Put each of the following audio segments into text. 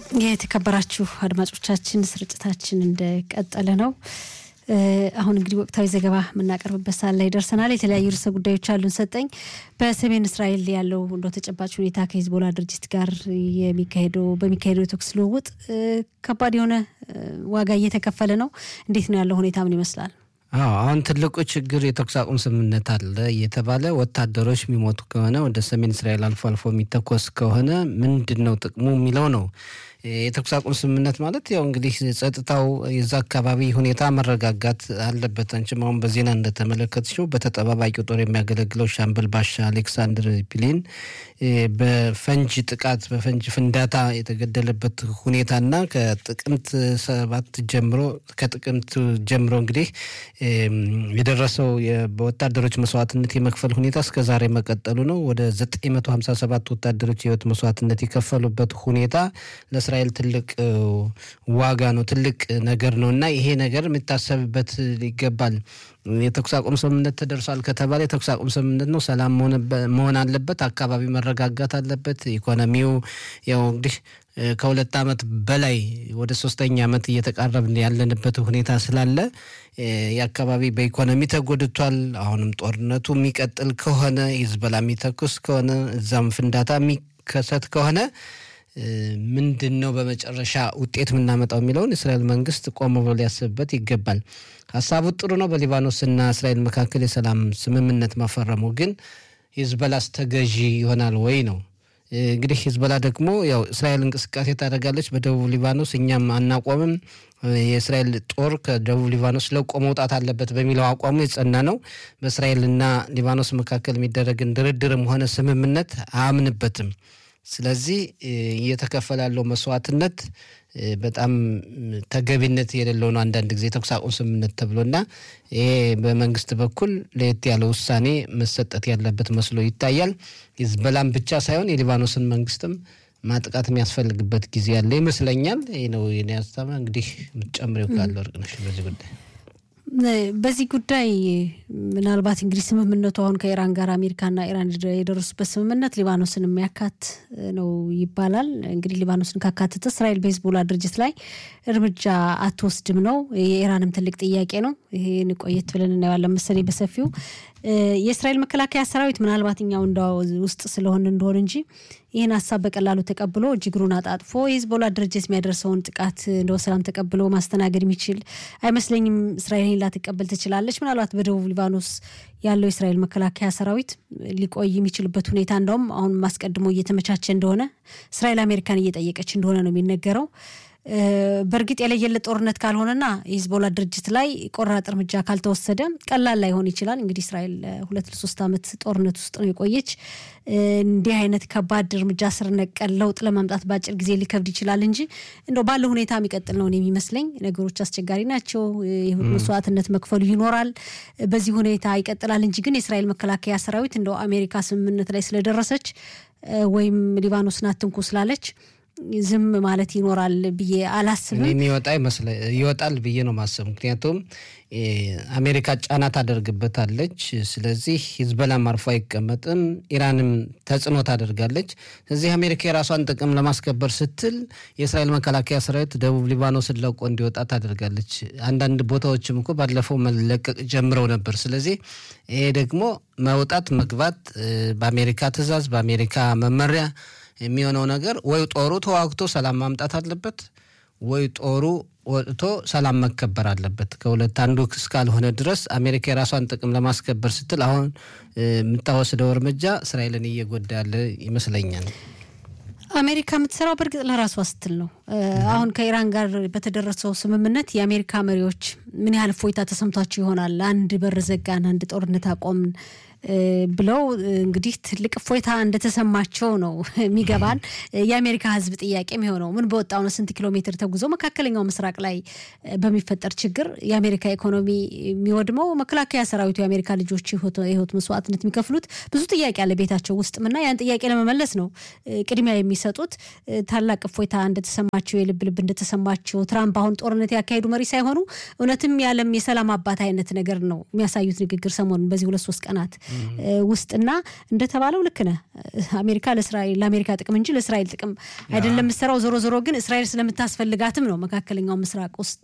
የተከበራችሁ አድማጮቻችን ስርጭታችን እንደቀጠለ ነው። አሁን እንግዲህ ወቅታዊ ዘገባ የምናቀርብበት ሰዓት ላይ ደርሰናል። የተለያዩ ርዕሰ ጉዳዮች አሉን። ሰጠኝ በሰሜን እስራኤል ያለው እንደ ተጨባጭ ሁኔታ ከሂዝቦላ ድርጅት ጋር የሚካሄደው በሚካሄደው የተኩስ ልውውጥ ከባድ የሆነ ዋጋ እየተከፈለ ነው። እንዴት ነው ያለው ሁኔታ? ምን ይመስላል? አዎ አሁን ትልቁ ችግር የተኩስ አቁም ስምምነት አለ እየተባለ ወታደሮች የሚሞቱ ከሆነ ወደ ሰሜን እስራኤል አልፎ አልፎ የሚተኮስ ከሆነ ምንድን ነው ጥቅሙ የሚለው ነው። የተኩስ አቁም ስምምነት ማለት ያው እንግዲህ ጸጥታው የዛ አካባቢ ሁኔታ መረጋጋት አለበት። አንቺም አሁን በዜና እንደተመለከትሽው በተጠባባቂው ጦር የሚያገለግለው ሻምበል ባሻ አሌክሳንድር ፒሊን በፈንጅ ጥቃት በፈንጅ ፍንዳታ የተገደለበት ሁኔታና ከጥቅምት ሰባት ጀምሮ ከጥቅምት ጀምሮ እንግዲህ የደረሰው በወታደሮች መስዋዕትነት የመክፈል ሁኔታ እስከ ዛሬ መቀጠሉ ነው። ወደ 957 ወታደሮች የህይወት መስዋዕትነት የከፈሉበት ሁኔታ ለእስራኤል ትልቅ ዋጋ ነው፣ ትልቅ ነገር ነው እና ይሄ ነገር የሚታሰብበት ይገባል። የተኩስ አቁም ስምምነት ተደርሷል ከተባለ የተኩስ አቁም ስምምነት ነው። ሰላም መሆን አለበት። አካባቢ መረጋጋት አለበት። ኢኮኖሚው ያው እንግዲህ ከሁለት ዓመት በላይ ወደ ሶስተኛ ዓመት እየተቃረብን ያለንበት ሁኔታ ስላለ የአካባቢ በኢኮኖሚ ተጎድቷል። አሁንም ጦርነቱ የሚቀጥል ከሆነ ሂዝቦላ የሚተኩስ ከሆነ እዛም ፍንዳታ የሚከሰት ከሆነ ምንድን ነው በመጨረሻ ውጤት የምናመጣው የሚለውን የእስራኤል መንግስት ቆም ብሎ ሊያስብበት ይገባል። ሀሳቡ ጥሩ ነው። በሊባኖስና እስራኤል መካከል የሰላም ስምምነት ማፈረሙ ግን ሂዝቦላስ ተገዢ ይሆናል ወይ ነው እንግዲህ ሂዝቦላ ደግሞ ያው እስራኤል እንቅስቃሴ ታደርጋለች በደቡብ ሊባኖስ፣ እኛም አናቆምም፣ የእስራኤል ጦር ከደቡብ ሊባኖስ ለቆ መውጣት አለበት በሚለው አቋሙ የጸና ነው። በእስራኤልና ሊባኖስ መካከል የሚደረግን ድርድርም ሆነ ስምምነት አያምንበትም። ስለዚህ እየተከፈለ ያለው መስዋዕትነት በጣም ተገቢነት የሌለው ነው። አንዳንድ ጊዜ የተኩስ አቁም ስምምነት ተብሎና ይሄ በመንግስት በኩል ለየት ያለ ውሳኔ መሰጠት ያለበት መስሎ ይታያል። ሂዝቦላን ብቻ ሳይሆን የሊባኖስን መንግስትም ማጥቃት የሚያስፈልግበት ጊዜ ያለ ይመስለኛል። ይህ ነው የኔ ሀሳብ። እንግዲህ የምትጨምሪው ካለ ወርቅነሽ በዚህ ጉዳይ በዚህ ጉዳይ ምናልባት እንግዲህ ስምምነቱ አሁን ከኢራን ጋር አሜሪካና ኢራን የደረሱበት ስምምነት ሊባኖስን የሚያካት ነው ይባላል። እንግዲህ ሊባኖስን ካካተተ እስራኤል በሂዝቦላ ድርጅት ላይ እርምጃ አትወስድም ነው። የኢራንም ትልቅ ጥያቄ ነው። ይሄን ቆየት ብለን እናየዋለን መሰለኝ በሰፊው የእስራኤል መከላከያ ሰራዊት ምናልባት እኛው እንዳ ውስጥ ስለሆን እንደሆን እንጂ ይህን ሀሳብ በቀላሉ ተቀብሎ እጅግሩን አጣጥፎ የሂዝቦላ ድርጅት የሚያደርሰውን ጥቃት እንደ ሰላም ተቀብሎ ማስተናገድ የሚችል አይመስለኝም። እስራኤል ላትቀበል ትችላለች። ምናልባት በደቡብ ሊባኖስ ያለው የእስራኤል መከላከያ ሰራዊት ሊቆይ የሚችልበት ሁኔታ እንደውም አሁን ማስቀድሞ እየተመቻቸ እንደሆነ እስራኤል አሜሪካን እየጠየቀች እንደሆነ ነው የሚነገረው። በእርግጥ የለየለት ጦርነት ካልሆነና የሂዝቦላ ድርጅት ላይ ቆራጥ እርምጃ ካልተወሰደ ቀላል ላይሆን ይችላል። እንግዲህ እስራኤል ሁለት ለሶስት ዓመት ጦርነት ውስጥ ነው የቆየች። እንዲህ አይነት ከባድ እርምጃ ስር ነቀል ለውጥ ለማምጣት በአጭር ጊዜ ሊከብድ ይችላል እንጂ እንደው ባለው ሁኔታ የሚቀጥል ነው የሚመስለኝ። ነገሮች አስቸጋሪ ናቸው። መስዋዕትነት መክፈሉ ይኖራል። በዚህ ሁኔታ ይቀጥላል እንጂ ግን የእስራኤል መከላከያ ሰራዊት እንደው አሜሪካ ስምምነት ላይ ስለደረሰች ወይም ሊባኖስን አትንኩ ስላለች ዝም ማለት ይኖራል ብዬ አላስብም። የሚወጣ ይወጣል ብዬ ነው ማሰብ። ምክንያቱም አሜሪካ ጫና ታደርግበታለች። ስለዚህ ሂዝቦላም አርፎ አይቀመጥም፣ ኢራንም ተጽዕኖ ታደርጋለች። ስለዚህ አሜሪካ የራሷን ጥቅም ለማስከበር ስትል የእስራኤል መከላከያ ሰራዊት ደቡብ ሊባኖስን ለቆ እንዲወጣ ታደርጋለች። አንዳንድ ቦታዎችም እኮ ባለፈው መለቀቅ ጀምረው ነበር። ስለዚህ ይሄ ደግሞ መውጣት መግባት በአሜሪካ ትዕዛዝ በአሜሪካ መመሪያ የሚሆነው ነገር ወይ ጦሩ ተዋግቶ ሰላም ማምጣት አለበት፣ ወይ ጦሩ ወጥቶ ሰላም መከበር አለበት። ከሁለት አንዱ እስካልሆነ ድረስ አሜሪካ የራሷን ጥቅም ለማስከበር ስትል አሁን የምታወስደው እርምጃ እስራኤልን እየጎዳ ያለ ይመስለኛል። አሜሪካ የምትሰራው በእርግጥ ለራሷ ስትል ነው። አሁን ከኢራን ጋር በተደረሰው ስምምነት የአሜሪካ መሪዎች ምን ያህል እፎይታ ተሰምቷቸው ይሆናል? አንድ በር ዘጋን፣ አንድ ጦርነት አቆምን ብለው እንግዲህ ትልቅ እፎይታ እንደተሰማቸው ነው የሚገባን። የአሜሪካ ሕዝብ ጥያቄ የሚሆነው ምን በወጣው ነው? ስንት ኪሎ ሜትር ተጉዞ መካከለኛው ምስራቅ ላይ በሚፈጠር ችግር የአሜሪካ ኢኮኖሚ የሚወድመው መከላከያ ሰራዊቱ የአሜሪካ ልጆች የህይወት መስዋዕትነት የሚከፍሉት ብዙ ጥያቄ አለ ቤታቸው ውስጥም እና ያን ጥያቄ ለመመለስ ነው ቅድሚያ የሚሰጡት። ታላቅ እፎይታ እንደተሰማቸው የልብ ልብ እንደተሰማቸው ትራምፕ አሁን ጦርነት ያካሄዱ መሪ ሳይሆኑ እውነትም የዓለም የሰላም አባት አይነት ነገር ነው የሚያሳዩት ንግግር ሰሞኑን በዚህ ሁለት ሶስት ቀናት ውስጥና እንደተባለው ልክ ነህ። አሜሪካ ለእስራኤል ለአሜሪካ ጥቅም እንጂ ለእስራኤል ጥቅም አይደለም የምትሰራው። ዞሮ ዞሮ ግን እስራኤል ስለምታስፈልጋትም ነው መካከለኛው ምስራቅ ውስጥ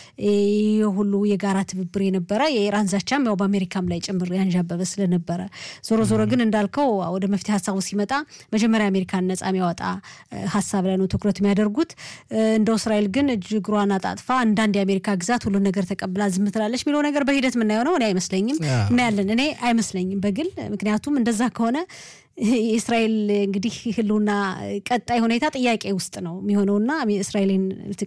ሁሉ የጋራ ትብብር የነበረ የኢራን ዛቻም ያው በአሜሪካም ላይ ጭምር ያንዣበበ ስለነበረ ዞሮ ዞሮ ግን እንዳልከው ወደ መፍትሄ ሀሳቡ ሲመጣ መጀመሪያ አሜሪካን ነጻ የሚያወጣ ሀሳብ ላይ ነው ትኩረት የሚያደርጉት። እንደው እስራኤል ግን እጅ እግሯን አጣጥፋ አንዳንድ የአሜሪካ ግዛት ሁሉን ነገር ተቀብላ ዝም ትላለች የሚለው ነገር በሂደት የምናየው ነው። እኔ አይመስለኝም እናያለን። እኔ አይመስለኝም በግል ምክንያቱም እንደዛ ከሆነ የእስራኤል እንግዲህ ህልውና ቀጣይ ሁኔታ ጥያቄ ውስጥ ነው የሚሆነውና እስራኤልን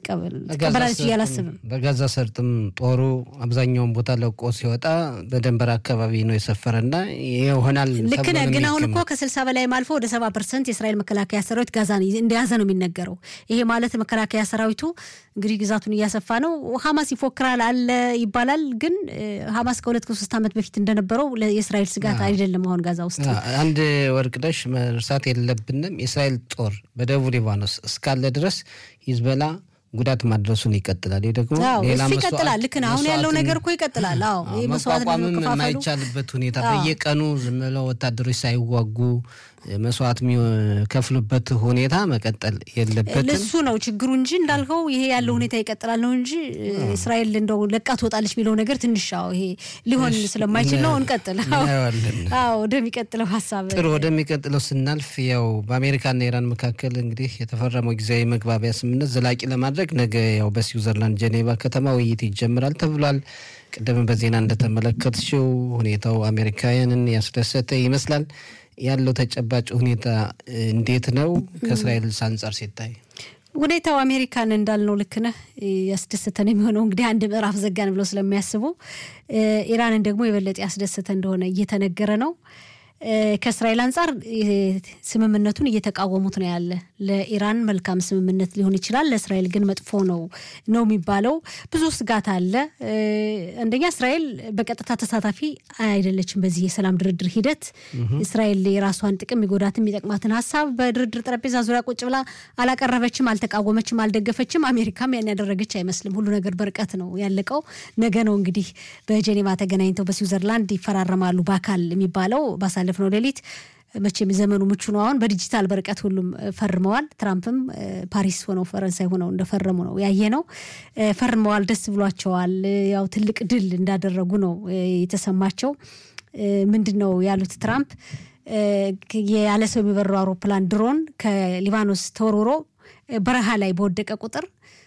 ትቀበላለች ብዬ አላስብም። በጋዛ ሰርጥም ጦሩ አብዛኛውን ቦታ ለቆ ሲወጣ በደንበር አካባቢ ነው የሰፈረና ይሆናል። ልክ ነህ። ግን አሁን እኮ ከስልሳ በላይም አልፎ ወደ ሰባ ፐርሰንት የእስራኤል መከላከያ ሰራዊት ጋዛን እንደያዘ ነው የሚነገረው። ይሄ ማለት መከላከያ ሰራዊቱ እንግዲህ ግዛቱን እያሰፋ ነው። ሀማስ ይፎክራል አለ ይባላል። ግን ሀማስ ከሁለት ከሶስት ዓመት በፊት እንደነበረው የእስራኤል ስጋት አይደለም አሁን ጋዛ ውስጥ አንድ ወርቅነሽ መርሳት የለብንም። የእስራኤል ጦር በደቡብ ሊባኖስ እስካለ ድረስ ሂዝቦላ ጉዳት ማድረሱን ይቀጥላል። ይህ ደግሞ እሱ ይቀጥላል። ልክ ነው። አሁን ያለው ነገር እኮ ይቀጥላል። አዎ መቋቋምም የማይቻልበት ሁኔታ በየቀኑ ዝም ብለው ወታደሮች ሳይዋጉ መስዋዕት የሚከፍሉበት ሁኔታ መቀጠል የለበትም። እሱ ነው ችግሩ እንጂ እንዳልከው ይሄ ያለው ሁኔታ ይቀጥላል ነው እንጂ እስራኤል እንደው ለቃ ትወጣለች የሚለው ነገር ትንሽ ው ይሄ ሊሆን ስለማይችል ነው። እንቀጥል። አዎ ወደሚቀጥለው ሀሳብ ጥሩ፣ ወደሚቀጥለው ስናልፍ ያው በአሜሪካና ኢራን መካከል እንግዲህ የተፈረመው ጊዜያዊ መግባቢያ ስምምነት ዘላቂ ለማድረግ ነገ ያው በስዊዘርላንድ ጄኔቫ ከተማ ውይይት ይጀምራል ተብሏል። ቅድም በዜና እንደተመለከትሽው ሁኔታው አሜሪካውያንን ያስደሰተ ይመስላል። ያለው ተጨባጭ ሁኔታ እንዴት ነው? ከእስራኤል አንጻር ሲታይ ሁኔታው አሜሪካን እንዳልነው ልክ ነህ ያስደሰተን የሚሆነው እንግዲህ አንድ ምዕራፍ ዘጋን ብለው ስለሚያስቡ ኢራንን ደግሞ የበለጠ ያስደሰተ እንደሆነ እየተነገረ ነው። ከእስራኤል አንጻር ስምምነቱን እየተቃወሙት ነው ያለ። ለኢራን መልካም ስምምነት ሊሆን ይችላል፣ ለእስራኤል ግን መጥፎ ነው ነው የሚባለው። ብዙ ስጋት አለ። አንደኛ እስራኤል በቀጥታ ተሳታፊ አይደለችም በዚህ የሰላም ድርድር ሂደት። እስራኤል የራሷን ጥቅም የሚጎዳትን የሚጠቅማትን ሀሳብ በድርድር ጠረጴዛ ዙሪያ ቁጭ ብላ አላቀረበችም፣ አልተቃወመችም፣ አልደገፈችም። አሜሪካም ያን ያደረገች አይመስልም። ሁሉ ነገር በርቀት ነው ያለቀው። ነገ ነው እንግዲህ በጄኔቫ ተገናኝተው በስዊዘርላንድ ይፈራረማሉ በአካል የሚባለው ባሳለፍነው ሌሊት መቼም ዘመኑ ምቹ ነው። አሁን በዲጂታል በርቀት ሁሉም ፈርመዋል። ትራምፕም ፓሪስ ሆነው ፈረንሳይ ሆነው እንደፈረሙ ነው ያየ ነው። ፈርመዋል፣ ደስ ብሏቸዋል። ያው ትልቅ ድል እንዳደረጉ ነው የተሰማቸው። ምንድን ነው ያሉት ትራምፕ ያለ ሰው የሚበረው አውሮፕላን ድሮን ከሊባኖስ ተወርውሮ በረሃ ላይ በወደቀ ቁጥር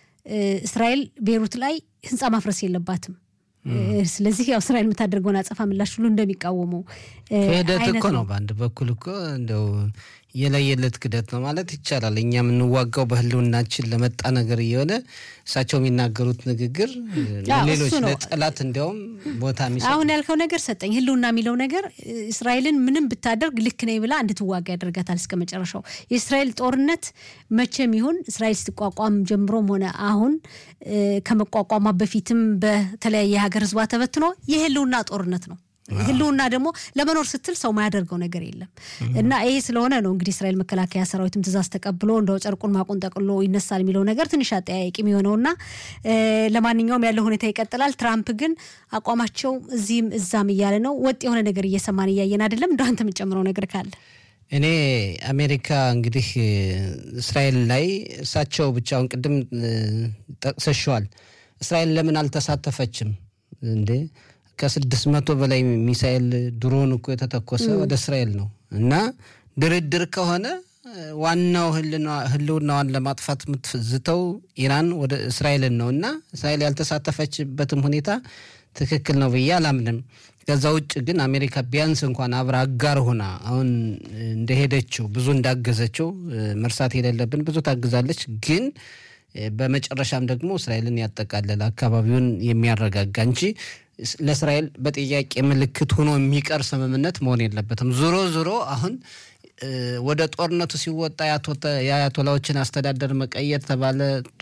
እስራኤል ቤሩት ላይ ህንፃ ማፍረስ የለባትም ስለዚህ ያው እስራኤል የምታደርገውን አጸፋ ምላሽ ሁሉ እንደሚቃወሙ ክህደት እኮ ነው። በአንድ በኩል እኮ እንደው የለየለት ክህደት ነው ማለት ይቻላል። እኛ የምንዋጋው በህልውናችን ለመጣ ነገር እየሆነ እሳቸው የሚናገሩት ንግግር ሌሎች ለጠላት እንዲያውም ቦታ የሚሰጥ አሁን ያልከው ነገር ሰጠኝ። ህልውና የሚለው ነገር እስራኤልን ምንም ብታደርግ ልክ ነኝ ብላ እንድትዋጋ ያደርጋታል እስከ መጨረሻው። የእስራኤል ጦርነት መቼም ይሁን እስራኤል ስትቋቋም ጀምሮም ሆነ አሁን ከመቋቋሟ በፊትም በተለያየ ሀገር ህዝቧ ተበትኖ የህልውና ጦርነት ነው። ህልውና ደግሞ ለመኖር ስትል ሰው ማያደርገው ነገር የለም እና ይሄ ስለሆነ ነው እንግዲህ እስራኤል መከላከያ ሰራዊትም ትእዛዝ ተቀብሎ እንደው ጨርቁን ማቁን ጠቅሎ ይነሳል የሚለው ነገር ትንሽ አጠያያቂ የሚሆነውና ለማንኛውም ያለው ሁኔታ ይቀጥላል። ትራምፕ ግን አቋማቸው እዚህም እዛም እያለ ነው። ወጥ የሆነ ነገር እየሰማን እያየን አይደለም። እንደ አንተ የምጨምረው ነገር ካለ እኔ አሜሪካ እንግዲህ እስራኤል ላይ እሳቸው ብቻውን ቅድም ጠቅሰሸዋል። እስራኤል ለምን አልተሳተፈችም እንዴ? ከስድስት መቶ በላይ ሚሳኤል ድሮን እኮ የተተኮሰ ወደ እስራኤል ነው። እና ድርድር ከሆነ ዋናው ህልውናዋን ለማጥፋት የምትዝተው ኢራን ወደ እስራኤልን ነው እና እስራኤል ያልተሳተፈችበትም ሁኔታ ትክክል ነው ብዬ አላምንም። ከዛ ውጭ ግን አሜሪካ ቢያንስ እንኳን አብራ አጋር ሆና አሁን እንደሄደችው ብዙ እንዳገዘችው መርሳት የሌለብን ብዙ ታግዛለች ግን በመጨረሻም ደግሞ እስራኤልን ያጠቃለለ አካባቢውን የሚያረጋጋ እንጂ ለእስራኤል በጥያቄ ምልክት ሆኖ የሚቀር ስምምነት መሆን የለበትም። ዞሮ ዞሮ አሁን ወደ ጦርነቱ ሲወጣ የአያቶላዎችን አስተዳደር መቀየር ተባለ።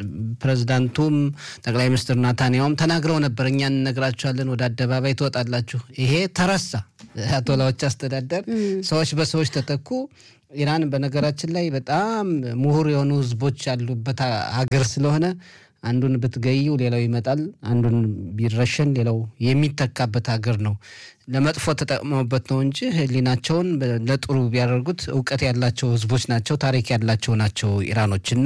ፕሬዚዳንቱም ጠቅላይ ሚኒስትር ናታንያውም ተናግረው ነበር፣ እኛ እንነግራችኋለን፣ ወደ አደባባይ ትወጣላችሁ። ይሄ ተረሳ። አያቶላዎች አስተዳደር ሰዎች በሰዎች ተተኩ። ኢራን በነገራችን ላይ በጣም ምሁር የሆኑ ህዝቦች ያሉበት ሀገር ስለሆነ አንዱን ብትገይው ሌላው ይመጣል፣ አንዱን ቢረሸን ሌላው የሚተካበት ሀገር ነው። ለመጥፎ ተጠቅመውበት ነው እንጂ ሕሊናቸውን ለጥሩ ቢያደርጉት እውቀት ያላቸው ህዝቦች ናቸው፣ ታሪክ ያላቸው ናቸው ኢራኖች እና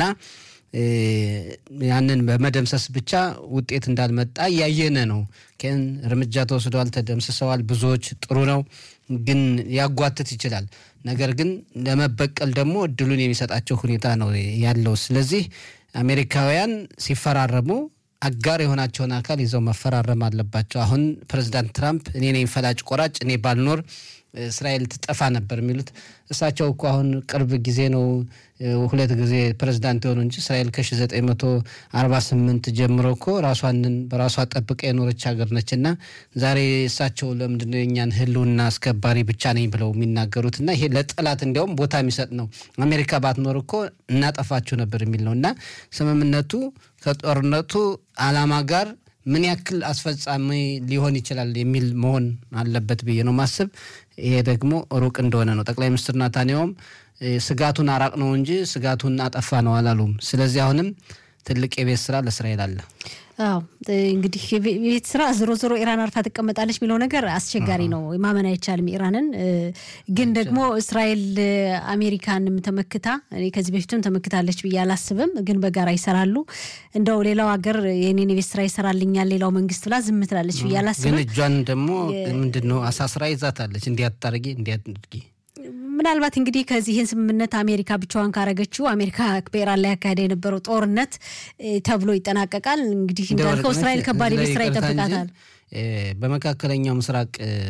ያንን በመደምሰስ ብቻ ውጤት እንዳልመጣ እያየነ ነው። ግን እርምጃ ተወስደዋል፣ ተደምስሰዋል። ብዙዎች ጥሩ ነው፣ ግን ያጓትት ይችላል። ነገር ግን ለመበቀል ደግሞ እድሉን የሚሰጣቸው ሁኔታ ነው ያለው። ስለዚህ አሜሪካውያን ሲፈራረሙ አጋር የሆናቸውን አካል ይዘው መፈራረም አለባቸው። አሁን ፕሬዚዳንት ትራምፕ እኔ ነኝ ፈላጭ ቆራጭ፣ እኔ ባልኖር እስራኤል ትጠፋ ነበር የሚሉት እሳቸው እኮ አሁን ቅርብ ጊዜ ነው ሁለት ጊዜ ፕሬዚዳንት የሆኑ እንጂ እስራኤል ከ1948 ጀምሮ እኮ ራሷንን በራሷ ጠብቃ የኖረች ሀገር ነች። እና ዛሬ እሳቸው ለምንድነው የእኛን ህልውና አስከባሪ ብቻ ነኝ ብለው የሚናገሩት? እና ይሄ ለጠላት እንዲያውም ቦታ የሚሰጥ ነው። አሜሪካ ባትኖር እኮ እናጠፋችሁ ነበር የሚል ነው። እና ስምምነቱ ከጦርነቱ ዓላማ ጋር ምን ያክል አስፈጻሚ ሊሆን ይችላል የሚል መሆን አለበት ብዬ ነው ማስብ። ይሄ ደግሞ ሩቅ እንደሆነ ነው። ጠቅላይ ሚኒስትር ናታንያውም ስጋቱን አራቅ ነው እንጂ ስጋቱን አጠፋ ነው አላሉም። ስለዚህ አሁንም ትልቅ የቤት ስራ ለእስራኤል አለ። አዎ እንግዲህ የቤት ስራ ዞሮ ዞሮ ኢራን አርፋ ትቀመጣለች የሚለው ነገር አስቸጋሪ ነው፣ ማመን አይቻልም። ኢራንን ግን ደግሞ እስራኤል አሜሪካንም ተመክታ ከዚህ በፊትም ተመክታለች ብዬ አላስብም። ግን በጋራ ይሰራሉ። እንደው ሌላው ሀገር የኔን የቤት ስራ ይሰራልኛል ሌላው መንግስት ብላ ዝም ትላለች ብዬ አላስብም። ግን እጇን ደግሞ ምንድን ነው አሳስራ ይዛታለች። እንዲያታርጊ እንዲያድርጊ ምናልባት እንግዲህ ከዚህ ይህን ስምምነት አሜሪካ ብቻዋን ካረገችው አሜሪካ በኢራን ላይ ያካሄደ የነበረው ጦርነት ተብሎ ይጠናቀቃል። እንግዲህ እንዳልከው እስራኤል ከባድ የቤት ስራ ይጠብቃታል። በመካከለኛው ምስራቅ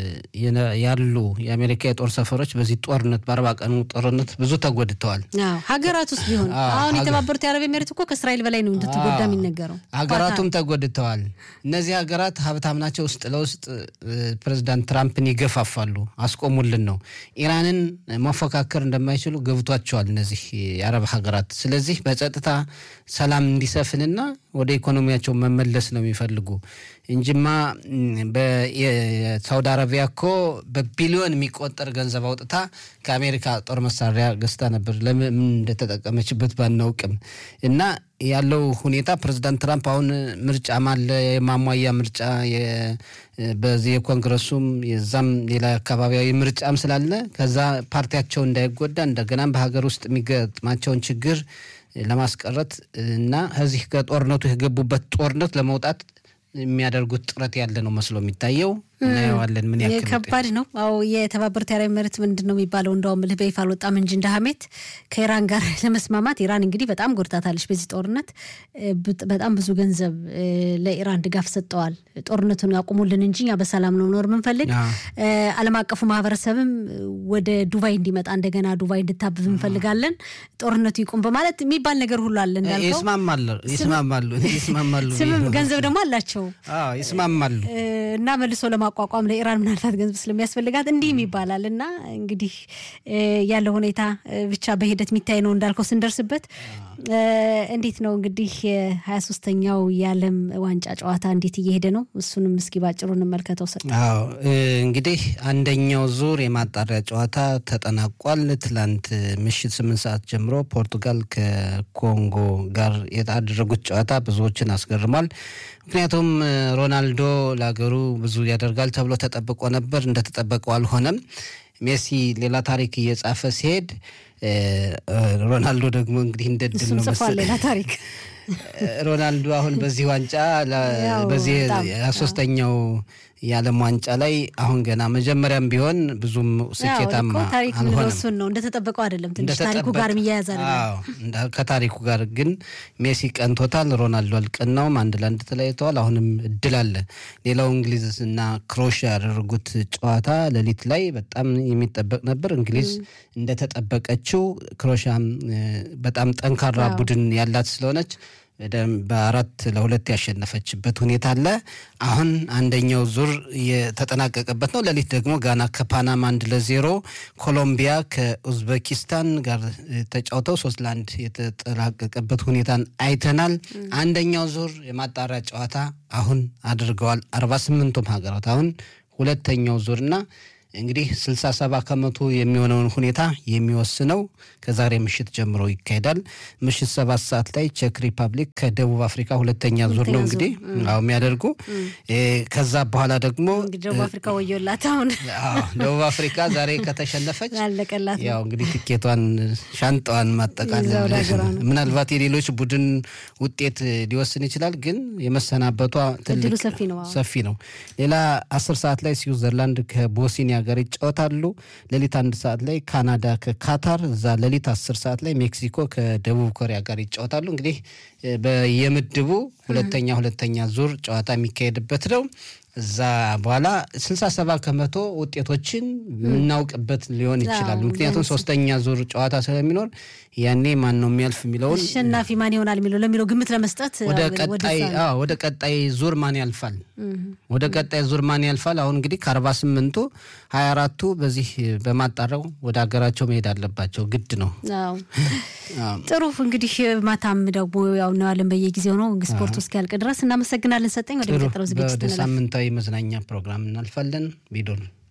ያሉ የአሜሪካ የጦር ሰፈሮች በዚህ ጦርነት በአርባ ቀኑ ጦርነት ብዙ ተጎድተዋል። ሀገራት ውስጥ ቢሆን አሁን የተባበሩት የአረብ ኤሜሬት እኮ ከእስራኤል በላይ ነው እንድትጎዳ የሚነገረው። ሀገራቱም ተጎድተዋል። እነዚህ ሀገራት ሀብታም ናቸው። ውስጥ ለውስጥ ፕሬዚዳንት ትራምፕን ይገፋፋሉ። አስቆሙልን ነው። ኢራንን መፎካከር እንደማይችሉ ገብቷቸዋል እነዚህ የአረብ ሀገራት። ስለዚህ በጸጥታ ሰላም እንዲሰፍንና ወደ ኢኮኖሚያቸው መመለስ ነው የሚፈልጉ እንጂማ በሳውዲ አረቢያ እኮ በቢሊዮን የሚቆጠር ገንዘብ አውጥታ ከአሜሪካ ጦር መሳሪያ ገዝታ ነበር። ለምን እንደተጠቀመችበት ባናውቅም እና ያለው ሁኔታ ፕሬዚዳንት ትራምፕ አሁን ምርጫም አለ የማሟያ ምርጫ በዚህ የኮንግረሱም የዛም ሌላ አካባቢያዊ ምርጫም ስላለ ከዛ ፓርቲያቸው እንዳይጎዳ እንደገናም በሀገር ውስጥ የሚገጥማቸውን ችግር ለማስቀረት እና ከዚህ ከጦርነቱ የገቡበት ጦርነት ለመውጣት የሚያደርጉት ጥረት ያለ ነው መስሎ የሚታየው። እናየዋለን ምን ያክል ከባድ ነው። አዎ የተባበሩት የአረብ ኤሚሬት ምንድን ነው የሚባለው? እንደውም ልህ በይፋ አልወጣም እንጂ እንደ ሀሜት ከኢራን ጋር ለመስማማት ኢራን እንግዲህ በጣም ጎድታታለች። በዚህ ጦርነት በጣም ብዙ ገንዘብ ለኢራን ድጋፍ ሰጠዋል። ጦርነቱን ያቁሙልን እንጂ እኛ በሰላም ነው ኖር ምንፈልግ። ዓለም አቀፉ ማህበረሰብም ወደ ዱባይ እንዲመጣ እንደገና ዱባይ እንድታብብ እንፈልጋለን፣ ጦርነቱ ይቁም በማለት የሚባል ነገር ሁሉ አለ። እንዳልከው ይስማማሉ ይስማማሉ። ስምም ገንዘብ ደግሞ አላቸው ይስማማሉ እና መልሶ ለማቋቋም ለኢራን ምናልባት ገንዘብ ስለሚያስፈልጋት እንዲህም ይባላል እና እንግዲህ ያለው ሁኔታ ብቻ በሂደት የሚታይ ነው እንዳልከው ስንደርስበት እንዴት ነው እንግዲህ የሀያ ሶስተኛው የዓለም ዋንጫ ጨዋታ እንዴት እየሄደ ነው? እሱንም እስኪ ባጭሩ እንመልከተው። ሰ አዎ እንግዲህ አንደኛው ዙር የማጣሪያ ጨዋታ ተጠናቋል። ትላንት ምሽት ስምንት ሰዓት ጀምሮ ፖርቱጋል ከኮንጎ ጋር ያደረጉት ጨዋታ ብዙዎችን አስገርሟል። ምክንያቱም ሮናልዶ ለሀገሩ ብዙ ያደርጋል ተብሎ ተጠብቆ ነበር። እንደተጠበቀው አልሆነም። ሜሲ ሌላ ታሪክ እየጻፈ ሲሄድ ሮናልዶ ደግሞ እንግዲህ እንደ ድል ነው ጽፏል ሌላ ታሪክ። ሮናልዶ አሁን በዚህ ዋንጫ በዚህ ሶስተኛው የዓለም ዋንጫ ላይ አሁን ገና መጀመሪያም ቢሆን ብዙም ስኬታማ ታሪክ አልሆነም። እሱን ነው እንደተጠበቀው አይደለም። ትንሽ ታሪኩ ጋር የሚያያዝ አይደለም። ከታሪኩ ጋር ግን ሜሲ ቀንቶታል፣ ሮናልዶ አልቀናውም። አንድ ለአንድ ተለያይተዋል። አሁንም እድል አለ። ሌላው እንግሊዝ እና ክሮኤሽያ ያደረጉት ጨዋታ ሌሊት ላይ በጣም የሚጠበቅ ነበር። እንግሊዝ እንደተጠበቀችው ክሮኤሽያም በጣም ጠንካራ ቡድን ያላት ስለሆነች በአራት ለሁለት ያሸነፈችበት ሁኔታ አለ። አሁን አንደኛው ዙር የተጠናቀቀበት ነው። ሌሊት ደግሞ ጋና ከፓናማ አንድ ለዜሮ፣ ኮሎምቢያ ከኡዝቤኪስታን ጋር ተጫውተው ሶስት ለአንድ የተጠናቀቀበት ሁኔታን አይተናል። አንደኛው ዙር የማጣሪያ ጨዋታ አሁን አድርገዋል። አርባ ስምንቱም ሀገራት አሁን ሁለተኛው ዙርና እንግዲህ ስልሳ ሰባ ከመቶ የሚሆነውን ሁኔታ የሚወስነው ከዛሬ ምሽት ጀምሮ ይካሄዳል። ምሽት ሰባት ሰዓት ላይ ቼክ ሪፐብሊክ ከደቡብ አፍሪካ ሁለተኛ ዙር ነው እንግዲህ አዎ የሚያደርጉ ከዛ በኋላ ደግሞ እንግዲህ ደቡብ አፍሪካ ወዮላት አሁን ደቡብ አፍሪካ ዛሬ ከተሸነፈች አለቀላት ያው እንግዲህ ትኬቷን ሻንጣዋን ማጠቃለል ምናልባት የሌሎች ቡድን ውጤት ሊወስን ይችላል፣ ግን የመሰናበቷ ትልቅ ሰፊ ነው። ሌላ አስር ሰዓት ላይ ስዊዘርላንድ ከቦስኒያ ጋር ይጫወታሉ። ሌሊት አንድ ሰዓት ላይ ካናዳ ከካታር፣ እዛ ሌሊት አስር ሰዓት ላይ ሜክሲኮ ከደቡብ ኮሪያ ጋር ይጫወታሉ። እንግዲህ በየምድቡ ሁለተኛ ሁለተኛ ዙር ጨዋታ የሚካሄድበት ነው። እዛ በኋላ ስልሳ ሰባ ከመቶ ውጤቶችን የምናውቅበት ሊሆን ይችላል። ምክንያቱም ሶስተኛ ዙር ጨዋታ ስለሚኖር ያኔ ማን ነው የሚያልፍ የሚለውን አሸናፊ ማን ይሆናል የሚለው ለሚለው ግምት ለመስጠት ወደ ቀጣይ ዙር ማን ያልፋል ወደ ቀጣይ ዙር ማን ያልፋል። አሁን እንግዲህ ከአርባ ስምንቱ ሀያ አራቱ በዚህ በማጣረው ወደ ሀገራቸው መሄድ አለባቸው፣ ግድ ነው። ጥሩ እንግዲህ ማታም ደግሞ ያው እናያለን በየጊዜው ነው ስፖርቱ እስኪያልቅ ድረስ። እናመሰግናለን ሰጠኝ። ወደ ሚቀጥለው ዝግጅት ወደ ሳምንታዊ መዝናኛ ፕሮግራም እናልፋለን። ቢዶን